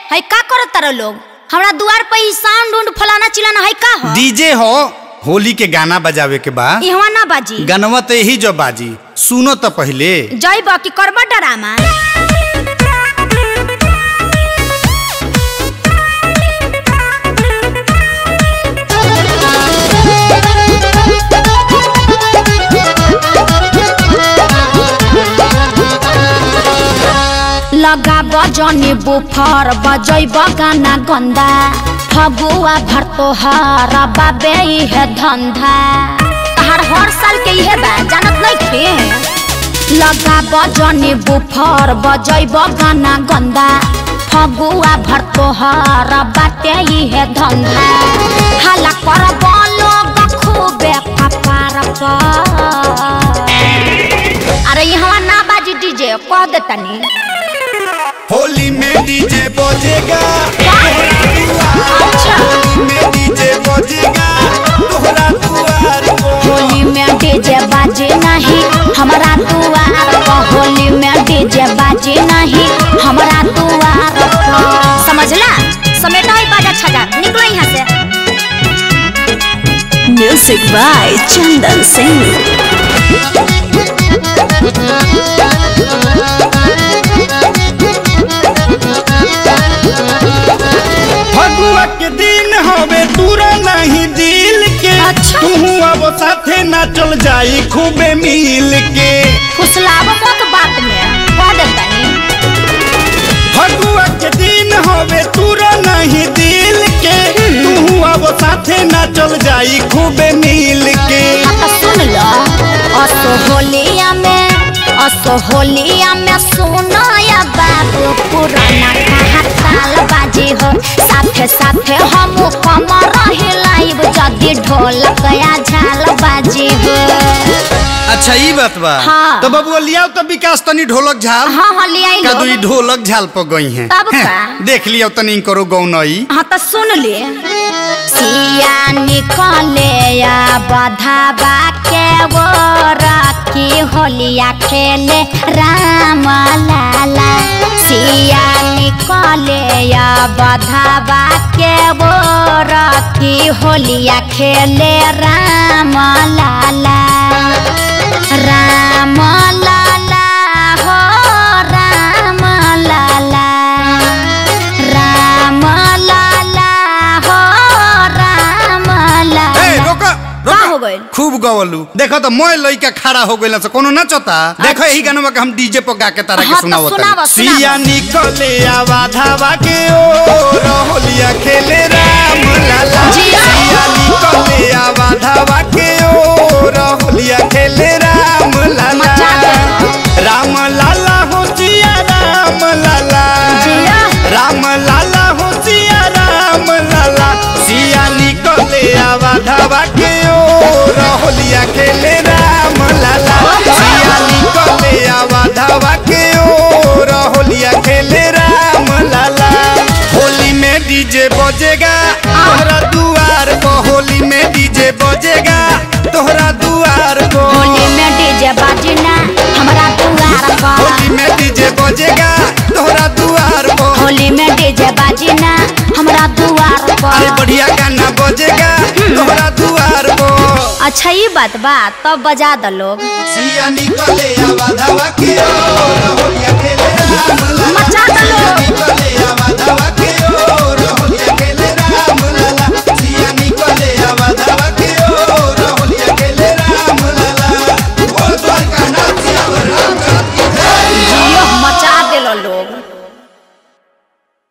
है का करत तारा लोग हमरा दुआर पे ही साउंड उंड फलाना चिलाना है का हो डीजे हो होली के गाना बजावे के बा इहवा ना बाजी गानवा तो यही जो बाजी सुनो तो पहले जय बा की करबा डरामा लगा बजनी बुफर बजैब गाना गंदा फगुआ भर तोहर बाबे है धंधा तहार हर साल के इहे बा जानत नहीं थे लगा बजनी बुफर बजैब गाना गंदा फगुआ भर तोहर बाटे है धंधा हाला कर लोग खूबे कपार पर अरे यहाँ ना बाजी डीजे कह देतनी होली में डीजे बजेगा अच्छा होली में डीजे बजेगा तोहरा दुआर पर। होली में डीजे बाजे नहीं हमारा दुआर पर होली में डीजे बाजे नहीं हमारा दुआर पर समझला समेटा ही बाजा छजा निकलो यहाँ से Music by Chandan Singh. Phagua के दिन हवे दूरा नहीं दिल के अच्छा। तू अब साथे ना चल जाई खूबे मिल के फुसलाव मत बात में कह देतनी फगुआ के दिन हवे दूरा नहीं दिल के तू अब साथे ना चल जाई खूबे मिल के हाँ तो सुन लो असो होलिया में असो होलिया में सुनो या बाबू पुराना कहा ताल बाजी हो साथे साथे हम कमर हिलाइब जदी ढोलक या झाल बाजी हो अच्छा ई बात बा हाँ। तो बबुआ लियाओ तो विकास तनी ढोलक झाल हाँ हाँ ले आई का लो दुई ढोलक झाल पर गई हैं तब का? हैं, देख लियो तनी करो गौनई हाँ तो सुन ले सिया निकले या बधावा के वो रखी होलिया खेले राम लाला सिया निकले या बधावा के वो रखी होलिया खेले राम लाला राम लाला हो राम लाला राम लाला हो राम लाला ए रोका का रोका हो गइल? खूब गवलू देखो तो मोय लइका खड़ा हो गइल से कोनो नचता देखो यही गाना के हम डीजे पर गा के तारा के हाँ, तो सुनावत सुनावा, सुनावा। सिया निकले आवा धावा के ओ होलिया खेले राम लाला जिया। सिया निकले आवा धावा के ओ होलिया खेले राम लाला मचा दे। राम लाला हो जिया राम लाला जिया। राम लाला हो सिया राम लाला सिया निकले आवा धावा के ओ होलिया खेले राम लाला सिया निकले आवा धावा के ओ होलिया खेले राम लाला होली में डीजे बजेगा तोहरा दुआर पर होली में डीजे बजेगा तोहरा दुआर पर होली में डीजे बाजना हमारा दुआर पर होली में डीजे बजेगा तोहरा दुआर पर होली में डीजे बाजना हमारा दुआर अरे पर बढ़िया गाना बजेगा तोहरा दुआर पर अच्छा ये बात बा तब बजा द लोग सिया निकले आवा धावा के ओ होलिया खेले राम लाला मचा दो लोग। निकले